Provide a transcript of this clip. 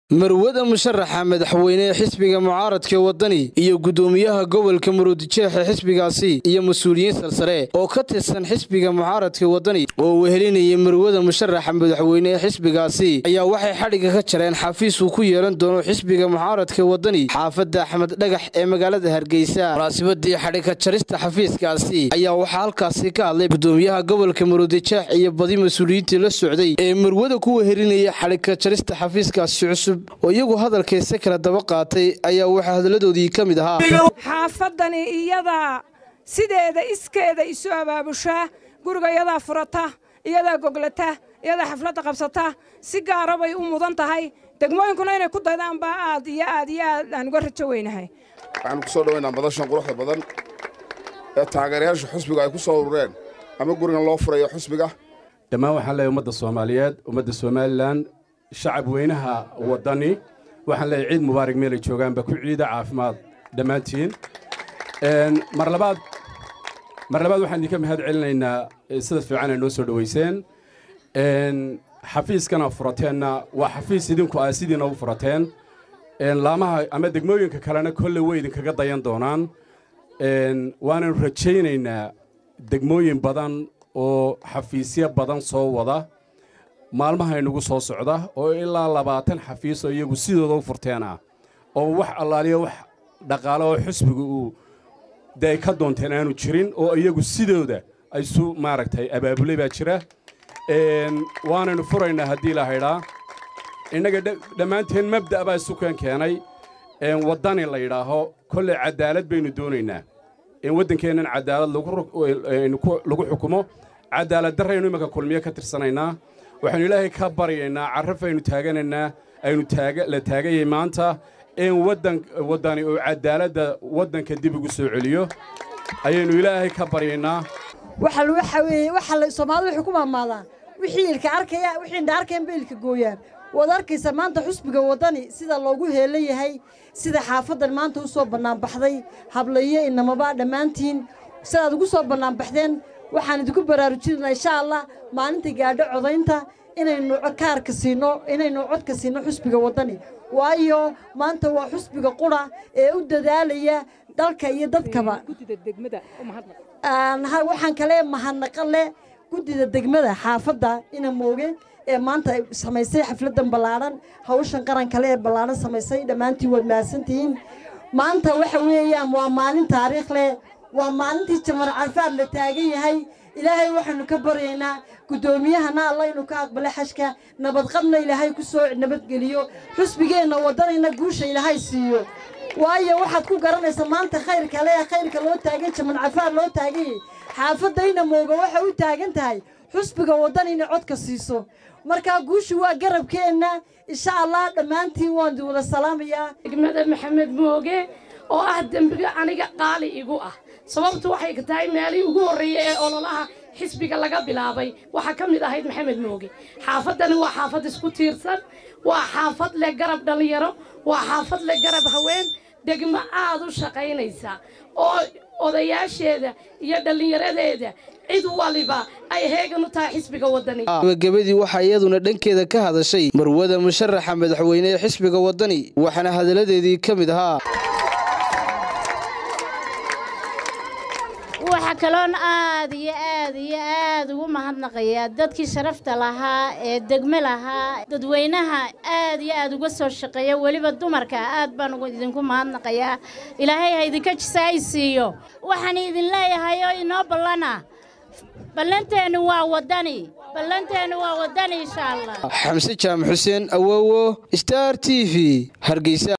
marwada musharaxa madaxweyne ee xisbiga mucaaradka wadani iyo gudoomiyaha gobolka muruudijeexa xisbigaasi iyo mas-uuliyiin salsare oo ka tirsan xisbiga mucaaradka wadani oo wehelinayay marwada musharaxa madaxweyne ee xisbigaasi ayaa waxay xadhigga ka jareen xafiis uu ku yeelan doono xisbiga mucaaradka wadani xaafadda axmed dhagax ee magaalada hargeysa munaasibadii xadhigka jarista xafiiskaasi ayaa waxaa halkaasi ka hadlay gudoomiyaha gobolka muruudijeex iyo badi mas-uuliyiintii la socday ee marwada ku wehelinaya xadhigka jarista xafiiskaasi cusub oo iyagu hadalkayse kala daba qaatay ayaa waxaa hadaladoodii ka mid ahaa xaafadani iyadaa sideeda iskeeda isu abaabushaa guriga iyadaa furata iyadaa goglata iyadaa xafladda qabsata si gaara bay u mudan tahay degmooyinkuna inay ku daydaan baa aad iyo aad iyo aad aan uga rajo weynahay waxaanu ku soo dhowaynaa madashan quruxda badan ee taageerayaasha xusbiga ay ku soo urureen ama gurigan loo furayo xusbiga dhammaan waxaan leeyahay ummadda soomaaliyeed ummadda somalilan shacab weynaha waddani waxaan leeyahay ciid mubaarak meelay joogaanba ku ciida caafimaad dhammaantiin mar labaad mar labaad waxaan idinka mahad celinaynaa sida fiican ay noo soo dhowayseen xafiiskana furateenna waa xafiis idinku ah sidiina u furateen laamaha ama degmooyinka kalena kolle way idinkaga dayan doonaan waananu rajaynaynaa degmooyin badan oo xafiisyo badan soo wada maalmaha inugu soo socda oo ilaa labaatan xafiis oo iyagu sidooda u furteen ah oo wax allaaliya wax dhaqaale oo xusbiga uu de ay ka doonteen aanu jirin oo iyagu sidooda isu maaragtay abaabulay baa jira waanaynu furaynaa haddii la haydhaa innaga dhammaanteen mabda' baa isukan keenay waddani la yidhaaho kolley caddaalad baynu doonaynaa in waddankeennan caddaalad lagu xukumo caddaalad darraynu imanka kulmiyo ka tirsanaynaa waxaynu ilaahay ka baryaynaa carrafaynu taaganaynaa aynu la taagayay maanta in waddani uu caddaaladda waddanka dib ugu soo celiyo ayaynu ilaahay ka baryaynaa soomaalida waxay ku maamaadaan wixii ilka arkaya wixii indha arkayan ba ilka gooyaan waad arkaysa maanta xusbiga waddani sida loogu heelan yahay sida xaafaddan maanta u soo bannaanbaxday hablayo inamaba dhammaantiin sidaad ugu soo bannaanbaxdeen waxaan idinku baraarujinaynaa insha allah maalinta gaadho codaynta inaynu kaarka siino inaynu codka siino xusbiga waddani waayo maanta waa xusbiga qura ee u dadaalaya dalka iyo dadkaba waxaan kale mahadnaqa leh guddida degmada xaafadda ina mooge ee maanta samaysay xafladdan ballaadhan hawshan qaran kale ee ballaadhan samaysay dhammaantiin waad mahadsantihiin maanta waxa weeyaan waa maalin taariikh leh waa maalintii jamar carfaad la taagan yahay ilaahay waxaanu ka baryaynaa guddoomiyahana alla inuu ka aqbalo xashka nabadqabna ilaahay ku soo nabadgeliyo xusbigeenna waddanayna guusha ilaahay siiyo waayo waxaad ku garanaysaa maanta khayrka le khayrka loo taagan jaman cafaar loo taaganyay xaafadayna mooga waxay u taagan tahay xusbiga waddan inay codka siiso markaa guushu waa garabkeenna insha allah dhammaantiin waan wada salaamayaa degmada maxamed mooge oo ah dembiga aniga qaali igu ah sababtu waxay ka tahay meelihii ugu horreeyey ee ololaha xisbiga laga bilaabay waxaa ka mid ahayd maxamed mooge xaafaddani waa xaafad isku tiirsan waa xaafad leh garab dhallinyaro waa xaafad leh garab haween degmo aad u shaqaynaysa oo odayaasheeda iyo dhallinyaradeeda cid waliba ay heegan u tahay xisbiga waddani gabagabadii waxaa iyaduna dhankeeda ka hadashay marwada musharaxa madaxweyne ee xisbiga waddani waxaana hadalladeedii ka mid ahaa waxaa kaloon aad iyo aad iyo aad ugu mahadnaqayaa dadkii sharafta lahaa ee degme lahaa dadweynaha aad iyo aad uga soo shaqeeya weliba dumarka aad baan idinku mahadnaqayaa ilaahay ha idinka jisaay siiyo waxaan idin leeyahay oo inoo ballana ballanteennu waa waddani ballanteennu waa waddani insha allah xamse jaamac xuseen awowo star t v hargeysa